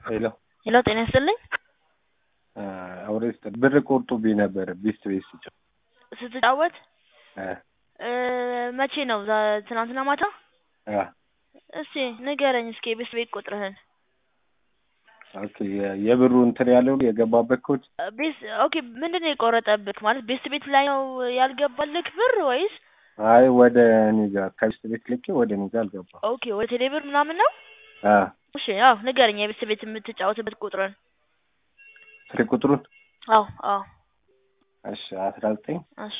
ሄሎ ሄሎ ጤና ይስጥልኝ። አውሬ ብር ቆርጦብኝ ነበር ቤስት ቤት ስጫወት ስትጫወት እ እ መቼ ነው? ዛ- ትናንትና ማታ? አ እስቲ ንገረኝ እስኪ የቤት ቤት ቁጥርህን። ኦኬ የ- የብሩ እንትን ያለው የገባበት ኮድ ቤስ ኦኬ ምንድን ነው የቆረጠብክ? ማለት ቤት ቤት ላይ ነው ያልገባልክ ብር ወይስ? አይ ወደ እኔ ጋር ከቤስት ቤት ልኬ ወደ እኔ ጋር አልገባም። ኦኬ ወደ ቴሌ ብር ምናምን ነው? አ እሺ አዎ ንገረኝ የቤት ቤት የምትጫወትበት ቁጥርን። ስልክ ቁጥሩን አዎ አዎ እሺ አስራ ዘጠኝ እሺ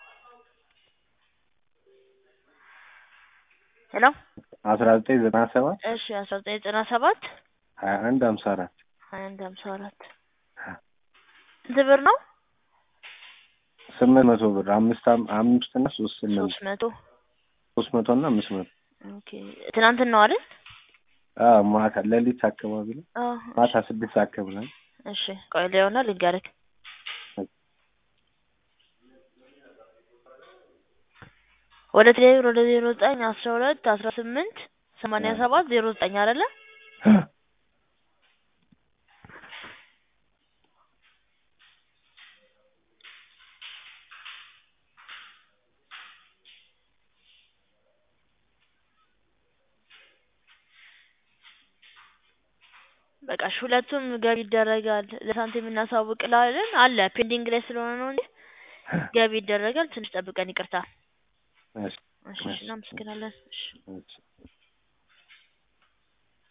ሄሎ አስራ ዘጠኝ ዘጠና ሰባት እሺ አስራ ዘጠኝ ዘጠና ሰባት ሀያ አንድ ሀምሳ አራት ሀያ አንድ ሀምሳ አራት ስንት ብር ነው? ስምንት መቶ ብር አምስት አም- አምስት እና ሶስት ስምንት ሶስት መቶ ሶስት መቶ እና አምስት መቶ ኦኬ ትናንትና ነው አይደል? አ ማታ ሌሊት አካባቢ ላይ አዎ ማታ ስድስት ሰዓት አካባቢ ላይ እሺ ቆይ ሊሆና ልንገርክ ወደ ቴሌብር ወደ ዜሮ ዘጠኝ አስራ ሁለት አስራ ስምንት ሰማንያ ሰባት ዜሮ ዘጠኝ አይደለ? በቃ እሺ ሁለቱም ገቢ ይደረጋል። ለሳንቲም እናሳውቅልሃለን አለ ፔንዲንግ ላይ ስለሆነ ነው እንጂ ገቢ ይደረጋል። ትንሽ ጠብቀን ይቅርታ። እሺ እሺ እሺ እናመሰግናለን። እሺ እሺ